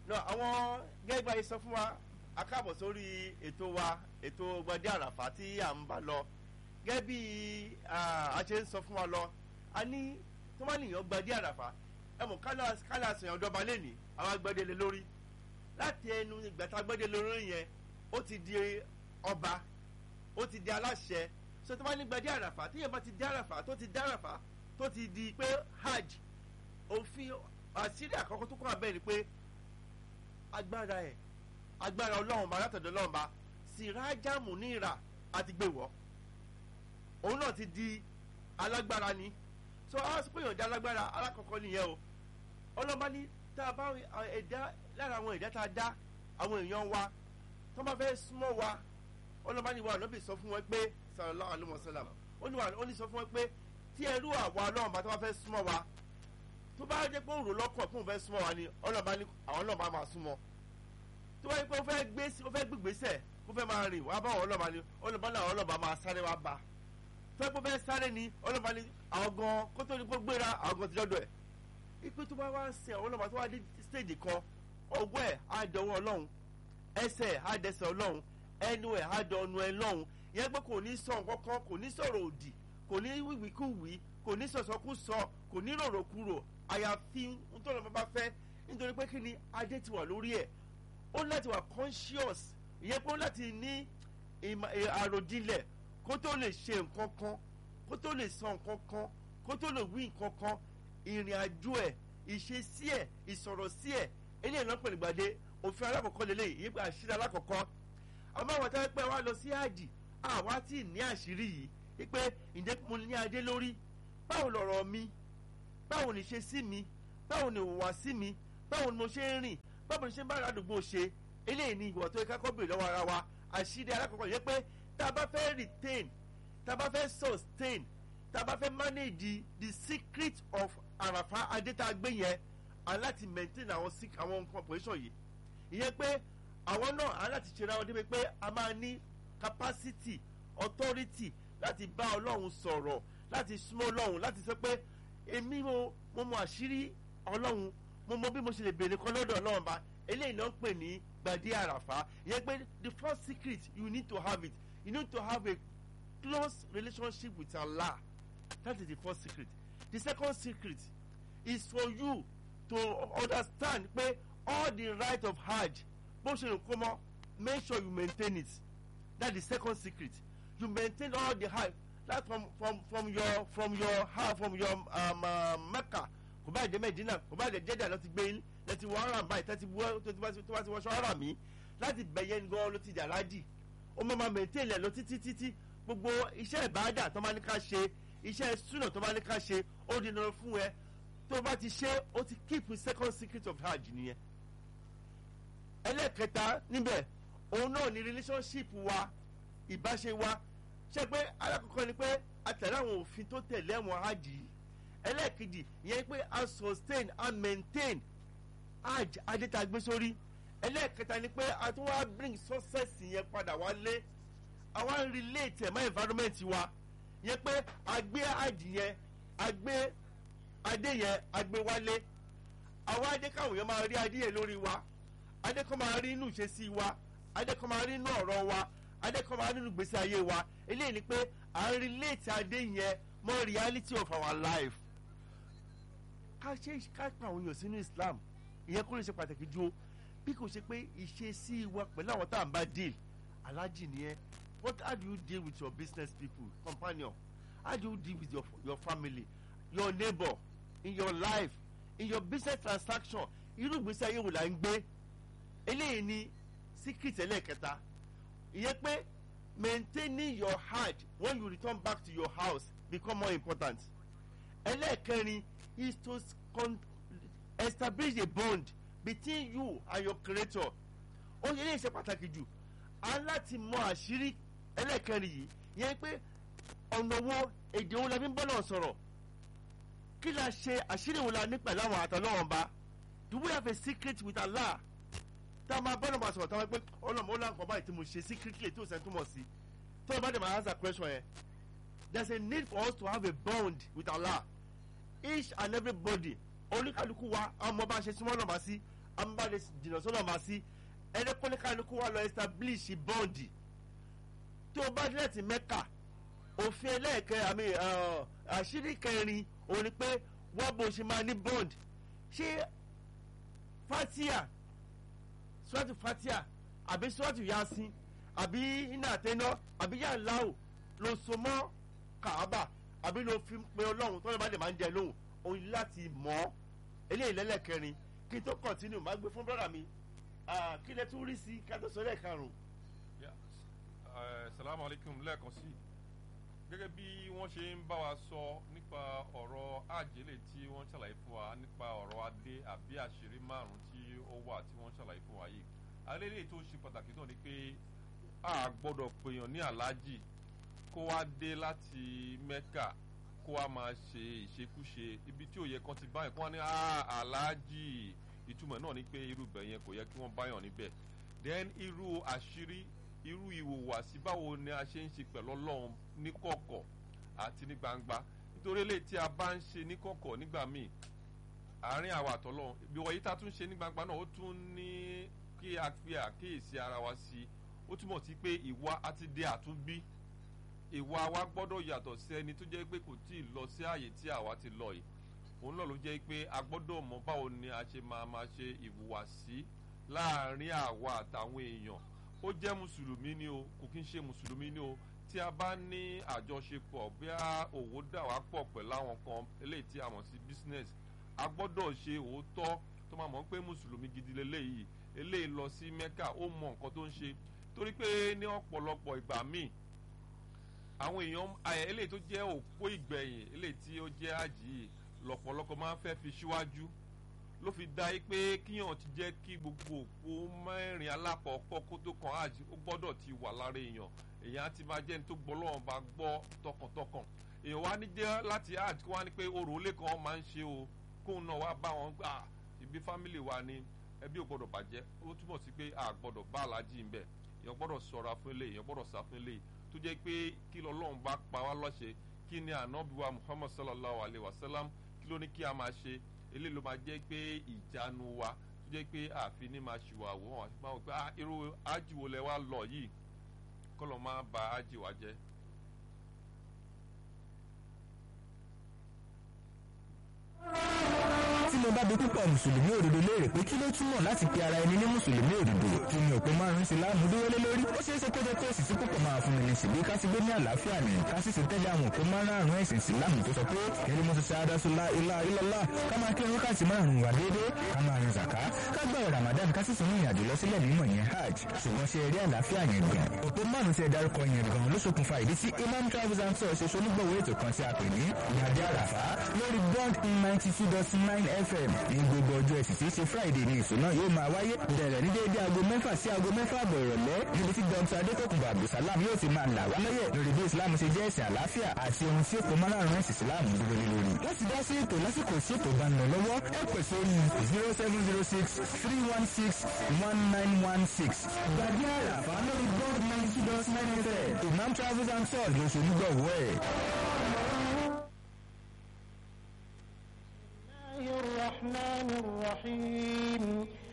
lọ àwọn gẹ́gẹ́ bá yìí sọ fún wa a káàbọ̀ sórí ètò wa ètò gbadé àràfà tí à ń bá lọ gẹ́gẹ́ bí a ṣe ń sọ fún wa lọ a ní tó bá nìyàn gbadé àràfà ẹ mọ̀ kálá àṣeyàn ọjọba lẹ́nìí àwọn agbẹ́dẹ́lẹ̀ lórí láti ẹnu ìgbà tá a gbẹ́dẹ́lẹ̀ lórí yẹn ó ti di ọba ó ti di aláṣẹ so tó bá ní gbadé àràfà tíyẹn bá ti di àràfà tó ti di àràfà tó ti di pé hajj òfin àṣírí àkọ́kọ́ tó kọ́ abẹ́ ni pé agbára ẹ̀ agbára ọlọ́run bá látọ̀dọ̀ ọlọ́run bá sìrájàmù ní ìrà àti gbèwọ́ òun náà ti di alágbára ni so a sọ pé ìyọ̀dá alágbára alákọ̀ọ́kọ́ nìyẹn o ọlọ́ba ní tá a bá ẹ̀dá lára àwọn ẹ̀dá tá a dá àwọn èèyàn wa tó bá fẹ́ súnmọ́ wa ọlọ́ba ní wa lọ́bì sọ fún wọn pé sallallahu alaihi wasallam ó ní wa ó ní sọ fún wọn pé tí ẹrú àwa ọlọ́run bá tó bá fẹ́ súnmọ́ wa tó bá jẹ́ pé òun rò lọ́kàn fún òun fẹ́ súnmọ́ wa ni ọlọ́ba ní àwọn ọlọ́ba máa súnmọ́ tó bá yẹ pé ó fẹ́ gbé ó fẹ́ gbégbèsè ó fẹ́ máa rìn wá bá àwọn ọlọ́ba ni ọlọ́ba náà ọlọ́ba máa sáré wá bá tó yẹ pé ó fẹ́ sáré ni ọlọ́ba ni àwọn gan kó tó ní kó gbéra àwọn gan ti dọ́dọ̀ ẹ̀ ipe tó bá wá ń sin àwọn ọlọ́ba tó wá dé stéèjì kan ọwọ́ ẹ̀ á dọwọ́ ọlọ́run ẹsẹ̀ á dẹsẹ̀ ọlọ́run ẹnu ẹ̀ á dọ ọnu ẹ̀ lọ́run ìyẹn pé kò ní sọ nǹkan kan kò ní sọ̀rọ̀ òdì kò ní wíwíkúwí kò ní sọ̀sọ́kúsọ kò ní rorokuro àyàfi nítorí ọmọ bá fẹ́ nítorí pé kí ni adé ti wà lórí ẹ̀ ó ní láti wà conscious ìyẹn pé ó láti ní àròjinlẹ̀ kó tó lè ṣe nǹkan kan kó tó lè sọ nǹkan kan kó tó lè wí nǹkan kan ìrìn àjò ẹ̀ ìṣesí ẹ̀ ìsọ̀rọ̀ sí ẹ̀ eléyìí náà pẹ̀lú gbàdé òfin alákọ̀ọ́kọ́ lélẹ̀ yìí pé àṣírí alákọ̀ọ́kọ́ àmọ́ àwọn táwọn pẹ́ wá lọ sí àjì àwa tí ní àṣírí yìí wípé ǹjẹ́ mo ní adé lórí báwo lọ̀rọ̀ mi báwo ni ṣe sí mi báwo ni ìwà sí mi báwo ni mo ṣe ń rìn báwo ni ṣe ń bá àdúgbò ṣe eléyìí ni ìwà tó yẹ ká kọ́ bèrè lọ́wọ́ ara wa àṣírí alákọ̀ọ́kọ́ yẹ pé tá a bá fẹ́ retain tá a bá fẹ́ sustain tá a bá fẹ́ manage the secret of àràfà adétàgbé yẹn aláti maintain àwọn àwọn nǹkan position yìí ìyẹn pé àwọn náà aláti ṣe ra wọn débi pé a máa ní capacity authority láti bá ọlọ́run sọ̀rọ̀ láti súnmọ́ ọlọ́run láti sọ pé èmi mo mo mọ àṣírí ọlọ́run mo mọ bí mo ṣe lè béèrè kan lọ́dọ̀ ọlọ́run bá eléyìí náà ń pè ní gbadé àràfà ìyẹn pé the first secret you need to have it you need to have a close relationship with Allah that is the first secret the second secret is for you to understand pé all the right of hajj bó ṣe lè kó mọ́ make sure you maintain it that is the second secret you maintain all the hajj that from from from your from your house from your um, uh, mecca kò bá jẹ medina kò bá jẹ jẹjà lọ ti gbé yín lẹti wọ ara báyìí tẹ́tí wọ́ tó ti wá ti wọṣọ ara mi láti bẹ̀yẹ gan ló ti jà lájì ó mọ̀ máa maintain lẹ̀ lọ títí títí gbogbo iṣẹ́ ìbáàdà tó máa ní ká ṣe iṣẹ́ súnà tó máa ní ká ṣe ó di dandan fún ẹ tó bá ti ṣe ó ti keep the second secret of hajj nìyẹn ẹlẹ́ẹ̀kẹta níbẹ̀ òun náà ni relationship wa ìbáṣe wa ṣe pé alákọ̀ọ́kọ́ ni pé a tẹ̀lé àwọn òfin tó tẹ̀lé àwọn hajj yìí ẹlẹ́ẹ̀kejì ìyẹn pé a sustain a maintain hajj adétagbé sórí ẹlẹ́ẹ̀kẹta ni pé a tún wá bring success yẹn padà wálé àwa ń relate ẹ̀ mọ́ environment wa ìyẹn pé a gbé hajj yẹn a gbé adé yẹn a gbé wálé àwa adé káwọn yẹn máa rí adé yẹn lórí wa adé kan máa rí inú ìṣesí wa adé kan máa rí inú ọ̀rọ̀ wa adé kan máa rí inú gbèsè ayé wa eléyìí ni pé à ń relate adé yẹn mọ́ reality of our life ká ṣe ká pa àwọn èèyàn sínú Islam ìyẹn kó lè ṣe pàtàkì ju bí kò ṣe pé ìṣesí wa pẹ̀lú àwọn tá à ń bá deal alájì nìyẹn what how do you deal with your business people companion how do you deal with your your family your neighbor in your life in your business transaction irú ìgbésí ayé wo là ń gbé eléyìí ni secret ẹlẹ́ẹ̀kẹta ìyẹn pé maintaining your heart when you return back to your house become more important ẹlẹ́ẹ̀kẹrin is to establish a bond between you and your creator ó yẹ léyìí ṣe pàtàkì jù á láti mọ àṣírí ẹlẹ́ẹ̀kẹrin yìí ìyẹn pé ọ̀nà wo èdè wo la fi ń bọ́ náà sọ̀rọ̀ kí la ṣe àṣírí wo la ní pẹ̀lú àwọn àtọ̀lọ́wọ̀n ba do we have a secret with Allah tá a máa bọ́ lọ́mọ sọ̀rọ̀ táwọn pé ọlọ́mọ ó láǹkọ̀ báyìí tí mo ṣe secretly tí ó sẹ́ túmọ̀ sí tó o bá dẹ̀ máa answer question yẹn there is a need for us to have a bond with Allah each and everybody oníkàlùkù wa ọmọ bá ṣe súnmọ́ lọ́mọ sí amúbàdé jìnnà sọ́nà máa sí ẹni kọ́níkàlùkù wa lọ establish bọ́ǹdì tó o bá dé láti mẹ́kà òfin ẹlẹ́ẹ̀kẹ́ àmì àṣírí kẹrin òun ni pé wọ́n bó ṣe máa ní bond ṣé fatia suratu fatia àbí suratu yasin àbí iná àtẹná àbí yàláwò ló so mọ́ kàábà àbí ló fi pe ọlọ́run tọ́lọ́ bá dẹ̀ máa ń jẹ lóhùn òun láti mọ̀ ọ́ eléyìí lẹ́lẹ́kẹrin kí n tó kọ̀tínú máa gbé fún brọ́dà mi kí lẹ tún rí sí ká tó sọ lẹ́ẹ̀karùn-ún. salamu alaykum lẹ́ẹ̀kan sí i gẹ́gẹ́ bí wọ́n ṣe ń bá wa sọ nípa ọ̀rọ̀ àjẹlẹ̀ tí wọ́n ṣàlàyé fún wa nípa ọ̀rọ̀ adé àbí àṣírí márùn-ún tí ó wà tí wọ́n ṣàlàyé fún wa yìí alẹ́lẹ́ tó ṣe pàtàkì náà ni pé a gbọ́dọ̀ pèèyàn ní aláàjì kó wá dé láti mẹ́kà kó wá máa ṣe ìṣekúṣe ibi tí ò yẹ kán ti báyìí kó wá ní aláàjì ìtumọ̀ náà ni pé irú ibẹ̀ yẹn kò yẹ kí wọ́n báyàn níbẹ̀ then irú àṣírí irú ìwòwàsí báwo ni a ṣe ń ṣe pẹ̀lú ọlọ́run ní kọ̀kọ̀ àti ní gbangba nítorí eléyìí tí a bá ń ṣe ní kọ̀kọ̀ nígbà míì àárín àwa àtọ́lọ́run ibi wọ̀nyí tá a tún ṣe ní gbangba náà ó tún ní kí a pe àkíyèsí ara wa sí i ó túmọ̀ sí pé ìwà àti dé àtúnbí ìwà wa gbọ́dọ̀ yàtọ̀ sí ẹni tó jẹ́ pé kò tí ì lọ sí àyè tí àwa ti lọ yìí òun náà ló jẹ́ pé a gbọ́dọ̀ mọ báwo ni a ṣe máa máa ṣe ìwùwàsí láàárín àwa àtàwọn èèyàn ó jẹ́ mùsùlùmí ni o kò kí ń ṣe mùsùlùmí ni o tí a bá ní àjọṣepọ̀ bí a òwò dà wá pọ̀ pẹ̀lú àwọn kan eléyìí tí a mọ̀ sí business a gbọ́dọ̀ ṣe òótọ́ tó máa mọ̀ pé mùsùlùmí gidi leléyìí eléyìí lọ sí mẹ́kà ó mọ nǹkan tó ń ṣe torí pé ní ọ̀pọ̀lọpọ̀ ìgbà míì àwọn èèyàn eléyìí tó jẹ́ òpó ìgbẹ̀yìn eléyìí tí ó jẹ́ àjì yìí lọ̀pọ̀lọpọ̀ máa ń fẹ́ fi síwájú ló fi dá yí pé kíyàn ti jẹ́ kí gbogbo òpó mẹ́rin alákọ̀ọ́kọ́ kó tó kan hajj ó gbọ́dọ̀ ti wà lára èèyàn èèyàn á ti máa jẹ́ ní tó gbọ́ lọ́wọ́n bá gbọ́ tọkàntọkàn èèyàn wá ní jẹ́ láti hajj kó wá ní pé orò olé kan máa ń ṣe o kóun náà wá bá wọn gbà ibi fámìlì wa ni ẹbí ò gbọ́dọ̀ bàjẹ́ ó túmọ̀ sí pé a gbọ́dọ̀ bá aláàjì ń bẹ̀ èèyàn gbọ́dọ̀ sọ̀ra fún ilé èèyàn gbọ́dọ̀ sá fún ilé tó jẹ́ pé kí lọ́lọ́run bá pa wá lọ́ṣẹ kí ni ànábìwá muhammad sallallahu alayhi wa sallam kí ló ní kí a máa ṣe eléyìí ló máa jẹ́ pé ìjánu wa tó jẹ́ pé àfi ní máa ṣùwà wò wọ́n àti máa wò pé irú ájìwò lẹ wá lọ yìí kọ́ lọ́ máa ba ájì wa jẹ́. tí mo bá bi púpọ̀ mùsùlùmí òdodo léèrè pé kí ló túmọ̀ láti pe ara ẹni ní mùsùlùmí òdodo kí ni òpin márùn-ún sí láàmú dúró lé lórí ó ṣeé ṣe kó jẹ́ pé èsì tí púpọ̀ máa fún mi ní ṣèbí ká ti gbé ní àlàáfíà ní ká sì ṣe tẹ́lẹ̀ àwọn òpin márùn-ún ẹ̀sìn ìsìláàmù tó sọ pé kẹrí mo ti ṣe adásúlá ilá ilọ́lá ká máa kírun wákàtí márùn-ún wà déédéé ká máa rin zàká ká gbààwẹ̀ ramadan ká sì tún ní ìrìnàjò lọ sílẹ̀ mímọ̀ yẹn hajj ṣùgbọ́n ṣe eré àlàáfíà yẹn gan òpin márùn-ún tí ẹ dárúkọ yẹn gan ló ṣokùnfà ìdí tí imam travels and tours ṣe ṣonígbọ̀wọ́ ètò kan tí a pè ní ìyàdí àràfá lórí bond ninety two dot nine fm ní gbogbo ọjọ́ ẹ̀sìn tí í ṣe friday ní ìṣúná yóò máa wáyé bẹ̀rẹ̀ ní déédéé aago mẹ́fà sí aago mẹ́fà àbọ̀ ìrọ̀lẹ́ níbi tí dr adékòkùnbọ̀ abdulsalam yóò ti máa là wá lọ́yẹ̀ lórí bí islam ṣe jẹ́ ẹ̀sìn àlàáfíà àti ohun tí èkó márùn-ún ẹ̀sìn islam dúró lé lórí. láti dá sí ètò lásìkò sí ètò bá ń lọ lọ́wọ́ ẹ pè sórí zero seven zero six three one six one nine one six. gbàgbé àràfà lórí bond ninety two dot nine fm imam travels and tours lóṣù nígbàwọ́ ẹ̀.